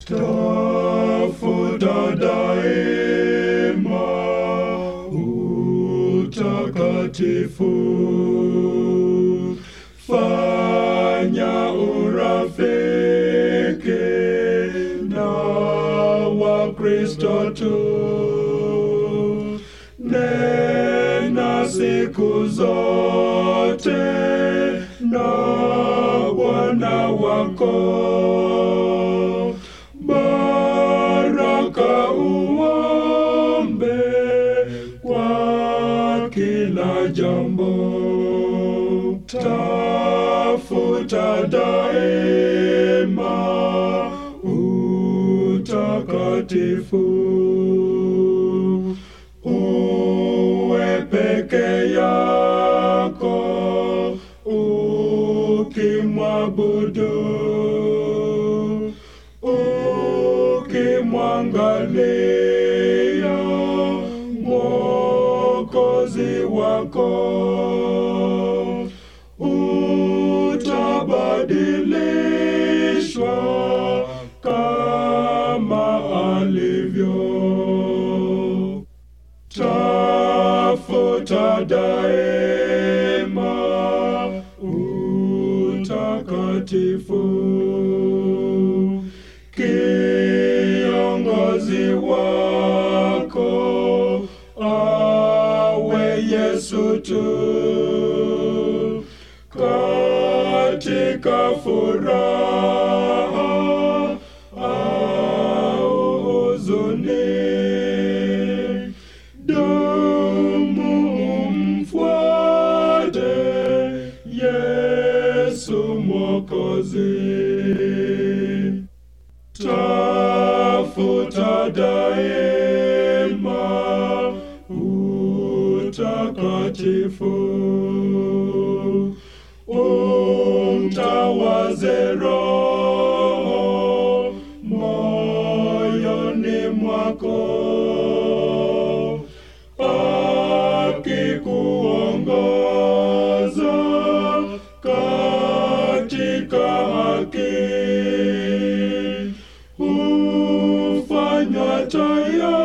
Tafuta daima utakatifu, fanya urafiki na Wakristo tu, nena siku zote na Bwana wako baraka uombe kwa kila jambo. Tafuta daima utakatifu, uwe peke yako ukimwabudu ukimwangalia Mwokozi wako utabadilishwa kama alivyo. Tafuta daima utakatifu kiongozi wako awe Yesu tu katika furaha au huzuni. Dumu mfuate Yesu Mwokozi. Tafuta daima utakatifu, umtawaze Roho moyoni mwako akikuongoza katika haki hufanywa tayari